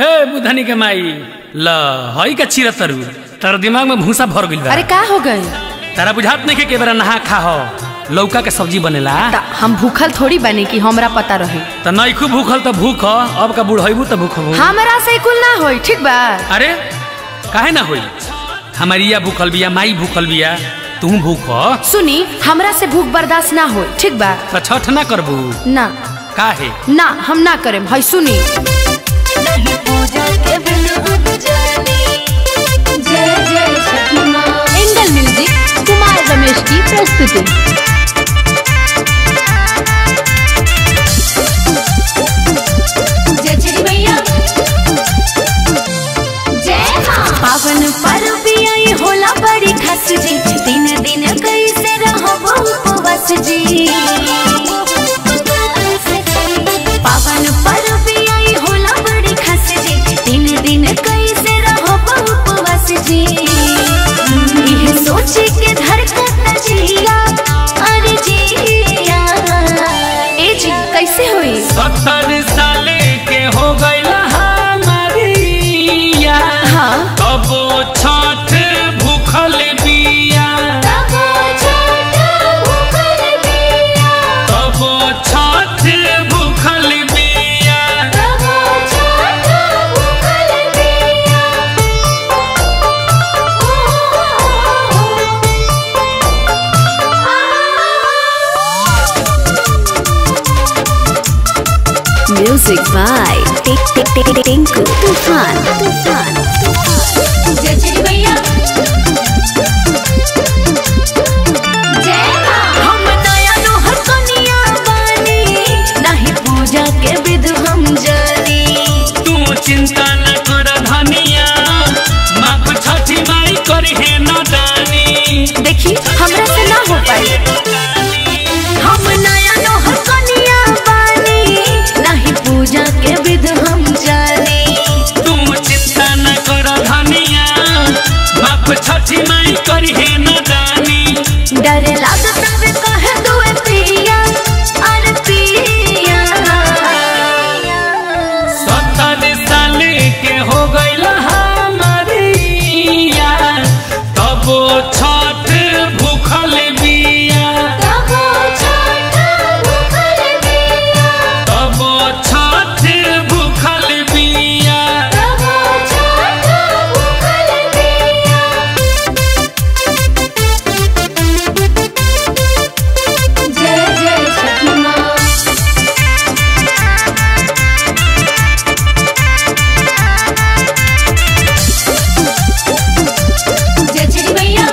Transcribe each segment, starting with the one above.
हे बुधनी के माई ल हई का चिरा तरु तारा दिमाग में भूसा भर गइल बा अरे का हो गए तारा बुझात नहीं के के बेरा नहा खा हो लौका के सब्जी बनेला त हम भूखल थोड़ी बने कि हमरा पता रहे त नइखू भूखल त भूख ह, अब का बुढ़ैबू त भूख हो हमरा से कुल ना होई ठीक बा अरे काहे ना होई हमारिया भूखल बिया माई भूखल बिया तू भूख ह? सुनी हमरा से भूख बर्दाश्त ना होई ठीक बा त छठ ना करबू ना काहे ना हम ना करेम हई सुनी एंगल म्यूजिक कुमार रमेश की प्रस्तुति पावन पर्व आई होला बड़ी खस जी दिन दिन कैसे रहो उपवास जी पावन पर्व आई होला बड़ी खस जी दिन दिन कैसे रहो उपवास जी यह सोच के धड़कत जिया अरे जिया ए जी कैसे होई सत्तर साले के हो गइल हमारिया हाँ अब छठ भूखल बिया तब छठ भूखल बिया अब छठ भूखल बिया तब छठ भूखल बिया म्यूजिक बाय टिंकू तूफान तूफान जय जय भैया जय मां हम नया नोहर कनिया बानी नहीं पूजा के विध हम जानी तू चिंता न कर धनिया माँ छठी माई करहे न दानी देखी हमरा से ना हो पाई हम नया नोहर कनिया बानी नहीं पूजा के विध हम जानी तू चिंता न कर धनिया माँ छठी माई करहे न दानी डर लागत वे कह दुए पिया अरे पिया सत्तर साल के हो गइल हमारिया तब छठ भूखल बिया तब छठ भूखल बिया तब छठ भूखल बिया तब छठ भूखल बिया जय जय छठी माँ जय जय भैया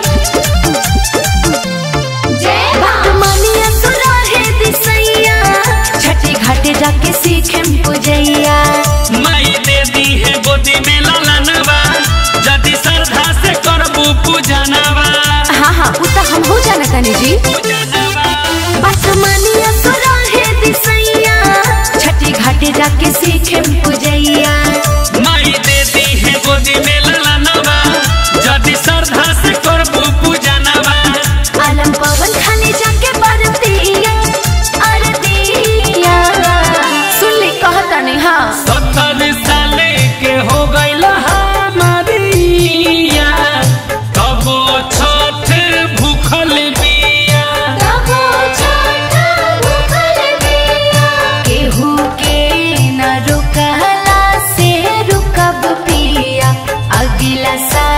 जय बात मानिया सुरा है दिसैया छठी घाटे जाके सीखेम पूजैया माई दे दी है गोदी में ललनवा यदि श्रद्धा से करबू पूजनवा हाँ हाँ उ त हम हो जाना तनी जी बात मानिया सुरा है दिसैया छठी घाटे जाके सीखेम पूजैया माई दे दी है गोदी में ललनवा यदि श्रद्धा से करबू पूजनवा आलम पवन खाने जाके बरतिया अरतिया सुन ली कहता नहीं हाँ सत्तर साल के हो गइल हमारिया तब छठ भूखल बिया तब छठ भूखल बिया केहू के न रुकला से रुकब पिया अगला साल